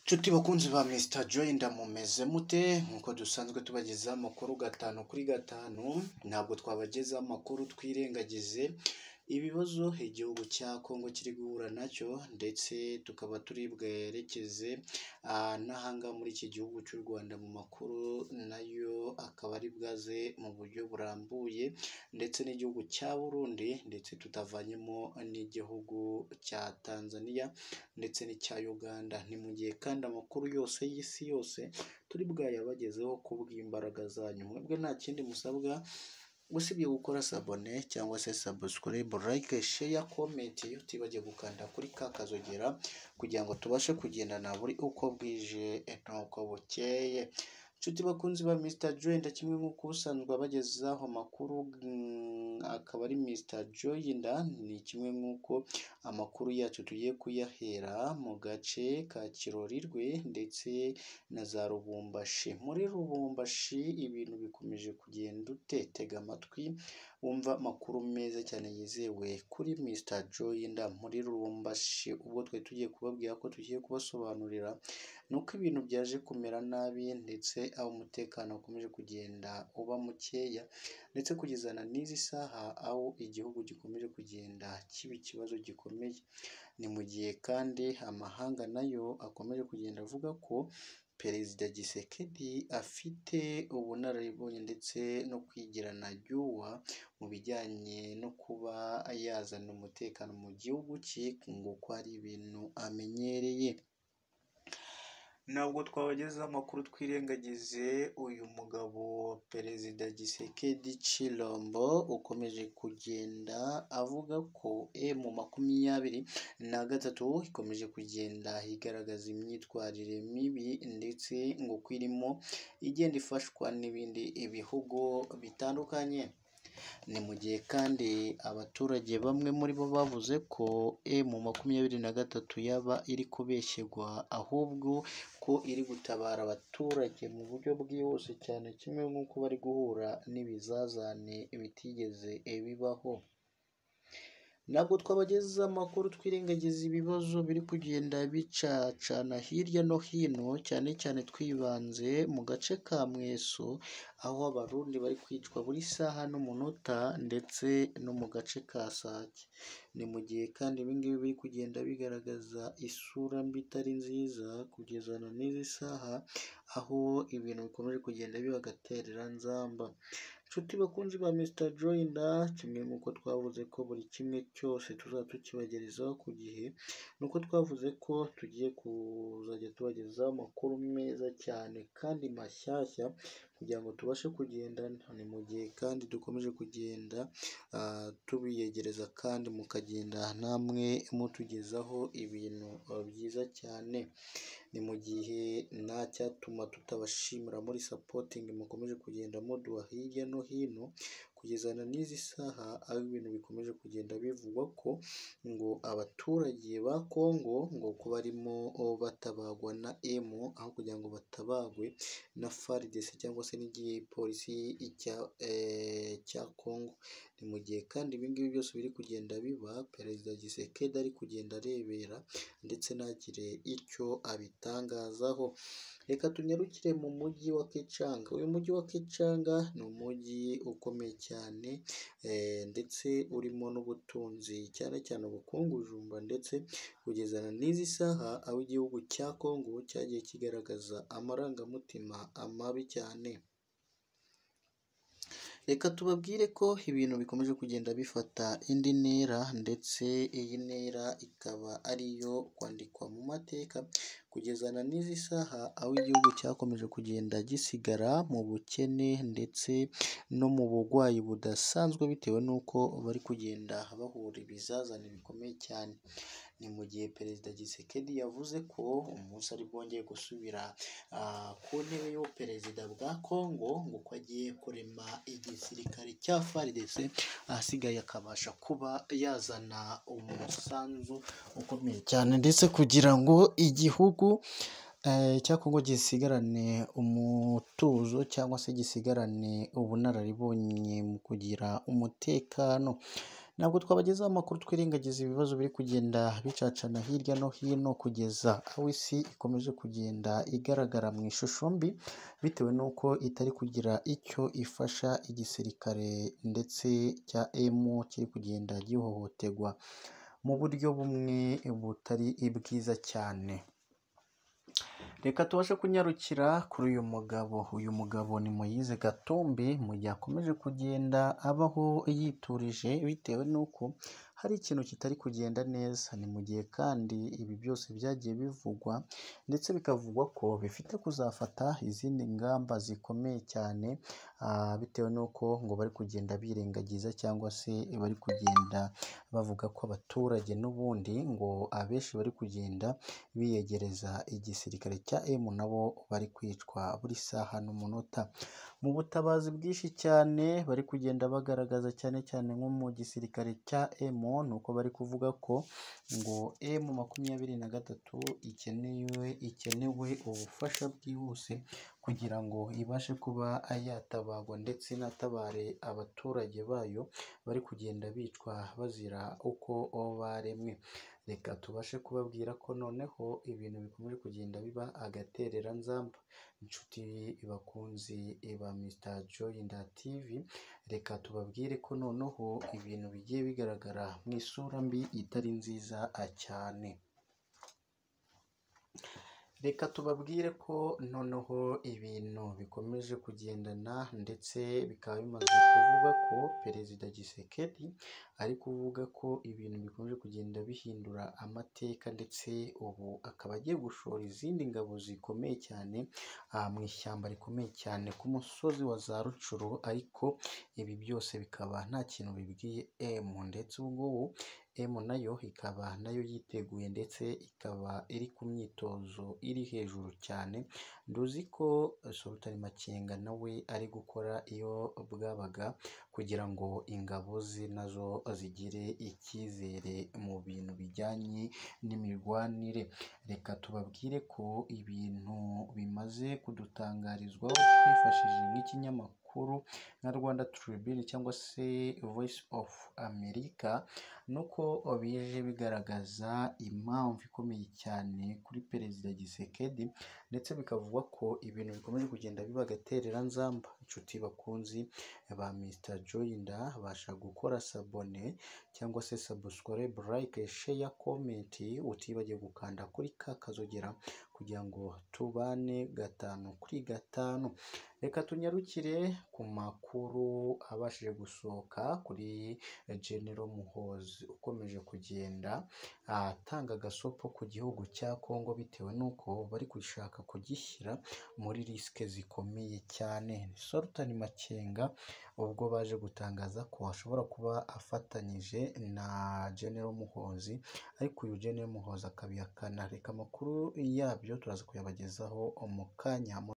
Nshuti bakunzi ba Mr Joy ndamumeze mute nk'uko dusanzwe tubagezaho amakuru gatanu kuri gatanu ntabwo twabagezaho amakuru twirengagize ibibazo igihugu cya Kongo kiri guhura nacyo ndetse tukaba turi bwerekeze n'ahangaha muri iki gihugu cy'u Rwanda mu makuru nayo akaba ari bwaze mu buryo burambuye ndetse n'igihugu cya Burundi ndetse tutavanyemo n'igihugu cya Tanzania ndetse n'icya Uganda, ni mu gihe kandi amakuru yose y'isi yose turi bwayabagezeho ku bw'imbaraga zanyu, mwebwe nta kindi musabwa usibye gukora sabone cyangwa se sabusikarayibe, layike, sheya, komenti utibagije gukanda kuri ka kazogera kugira ngo tubashe kugendana buri uko bwije n'uko bukeye. Inshuti bakunzi ba Mr Joy nda kimwe nk'uko ubusanzwe abagezaho amakuru mm, akaba ari Mr Joy nda ni kimwe nk'uko amakuru yacu tugiye kuyahera mu gace ka Kirorirwe ndetse na za Lubumbashi. Muri Lubumbashi ibintu bikomeje kugenda ute? Tega amatwi wumva amakuru meza cyane yizewe kuri Mr Joy nda muri Lubumbashi. Ubwo twari tugiye kubabwira ko tugiye kubasobanurira ni uko ibintu byaje kumera nabi ndetse aho umutekano ukomeje kugenda uba mukeya ndetse kugeza na n'izi saha aho igihugu gikomeje kugenda kiba ikibazo gikomeye. Ni mu gihe kandi amahanga nayo akomeje kugenda avuga ko Perezida Tshisekedi afite ubunararibonye ndetse no kwigirana ryuwa mu bijyanye no kuba yazana umutekano mu gihugu cye nguko ari ibintu amenyereye. Ntabwo twabagezaho amakuru twirengagize uyu mugabo Perezida Tshisekedi Tshilombo ukomeje kugenda avuga ko emu makumyabiri na gatatu ikomeje kugenda igaragaza imyitwarire mibi ndetse ngo ko irimo igenda ifashwa n'ibindi bihugu bitandukanye. Ni mu gihe kandi abaturage bamwe muri bo bavuze ko emu makumyabiri na gatatu yaba iri kubeshyerwa ahubwo ko iri gutabara abaturage mu buryo bwihuse cyane kimwe nk'uko bari guhura n'ibizazane bitigeze bibaho. Ntabwo twabagezaho amakuru twirengagiza ibibazo biri kugenda bicacana hirya no hino cyane cyane twibanze mu gace ka Mweso aho abarundi bari kwicwa buri saha n'umunota ndetse no mu gace ka Sake. Ni mu gihe kandi ibingibi biri kugenda bigaragaza isura mbi itari nziza kugeza na n'izi saha aho ibintu bikomeje kugenda biba agatereranzamba. Nshuti bakunzi ba Mr Joy nda kimwe nk'uko twavuze ko buri kimwe cyose tuzaba tukibagerezaho ku gihe, ni uko twavuze ko tugiye kuzajya tubagezaho amakuru meza cyane kandi mashyashya kugira ngo tubashe kugendana. Ni mu gihe kandi dukomeje kugenda ah, tubiyegereza kandi mukagenda namwe mutugezaho ibintu byiza cyane. Ni mu gihe nta cyatuma tutabashimira muri sapotingi mukomeje kugenda muduha hirya no hino kugeza na n'izi saha aho ibintu bikomeje kugenda bivugwa ko ngo abaturage ba Kongo ngo ko barimo batabagwa na emu aho kugira ngo batabagwe na FARDC cyangwa se n'igipolisi cya eh, cya Kongo. Ni mu gihe kandi ibingibi byose biri kugenda biba Perezida Tshisekedi ari kugenda arebera ndetse ntagire icyo abitangazaho. Reka tunyarukire mu mujyi wa Kichanga. Uyu mujyi wa Kichanga ni umujyi ukomeye cyane eh, ndetse urimo n'ubutunzi cyane cyane ubukungujumba ndetse kugeza na n'izi saha aho igihugu cya Kongo cyagiye kigaragaza amarangamutima amabi cyane. Reka tubabwire ko ibintu bikomeje kugenda bifata indi ntera ndetse iyi ntera ikaba ari iyo kwandikwa mu mateka kugeza na n'izi saha aho igihugu cyakomeje kugenda gisigara mu bukene ndetse no mu burwayi budasanzwe bitewe n'uko bari kugenda bahura ibizazane bikomeye cyane. Ni mu gihe Perezida Tshisekedi yavuze ko umunsi ari bwongere gusubira ah, ku ntebe y'ubuperezida bwa Kongo ngo ko agiye kurema igisirikare cya FARDC ahasigaye akabasha kuba yazana umusanzu ukomeye cyane ndetse kugira ngo igihugu eh, cya Kongo gisigarane umutuzo cyangwa se gisigarane ubunararibonye mu kugira umutekano. ntabwo twabagezaho amakuru twirengagiza ibibazo biri kugenda bicacana hirya no hino kugeza aho isi ikomeje kugenda igaragara mu ishusho mbi bitewe n'uko itari kugira icyo ifasha igisirikare ndetse cya emu kiri kugenda gihohoterwa mu buryo bumwe butari bwiza cyane reka tubashe kunyarukira kuri uyu mugabo uyu mugabo ni muyize gatumbi mu gihe akomeje kugenda abaho yiturije bitewe n'uko hari ikintu kitari kugenda neza ni mu gihe kandi ibi byose byagiye bivugwa ndetse bikavugwa ko bifite kuzafata izindi ngamba zikomeye cyane ah, bitewe n'uko ngo bari kugenda birengagiza cyangwa se bari kugenda bavuga ko abaturage n'ubundi ngo abenshi bari kugenda biyegereza igisirikare cya emu nabo bari kwicwa buri saha n'umunota mu butabazi bwinshi cyane bari kugenda bagaragaza cyane cyane nko mu gisirikare cya emu ni uko bari kuvuga ko ngo emu makumyabiri na gatatu ikenewe ikenewe ubufasha bwihuse kugira ngo ibashe kuba yatabarwa ndetse inatabare abaturage bayo bari kugenda bicwa bazira uko baremwe reka tubashe kubabwira ko noneho ibintu bikomeje kugenda biba agatereranzamba inshuti bakunzi ba Mr Joyinda TV reka tubabwire ko noneho ibintu bigiye bigaragara mu isura mbi itari nziza cyane reka tubabwire ko noneho ibintu bikomeje kugendana ndetse bikaba bimaze kuvuga ko perezida Gisekedi ari kuvuga ko ibintu bikomeje kugenda bihindura amateka ndetse ubu akaba agiye gushora izindi ngabo zikomeye cyane ah, mu ishyamba rikomeye cyane ku musozi wa za Rucuru ariko ibi byose bikaba nta kintu bibwiye emu ndetse ubu ngubu emu nayo ikaba nayo yiteguye ndetse ikaba iri ku myitozo iri hejuru cyane nduzi ko Sultan Makenga nawe ari gukora iyo bwabaga kugira ngo ingabo ze nazo zigire icyizere mu bintu bijyanye n'imirwanire reka tubabwire ko ibintu bimaze kudutangarizwaho twifashishije nk'ikinyamakuru nka Rwanda Tribune cyangwa se Voice of America nuko bije bigaragaza impamvu ikomeye cyane kuri perezida Gisekedi ndetse bikavugwa ko ibintu bikomeje kugenda biba agatereranzamba inshuti bakunzi ba Mr Joyinda basha gukora sabone cyangwa se subscribe like share comment utibagiwe gukanda kuri ka kazogera kugira ngo tubane gatanu kuri gatanu reka tunyarukire ku makuru abashije gusohoka kuri General Muhozi ukomeje kugenda atanga agasopo ku gihugu cya Kongo bitewe n'uko bari gushaka kugishyira muri risike zikomeye cyane ni Sultan Makenga ubwo baje gutangaza ko ashobora kuba afatanyije na General Muhozi ariko uyu General Muhozi akabihakana reka amakuru yabyo turaza kuyabagezaho mu kanya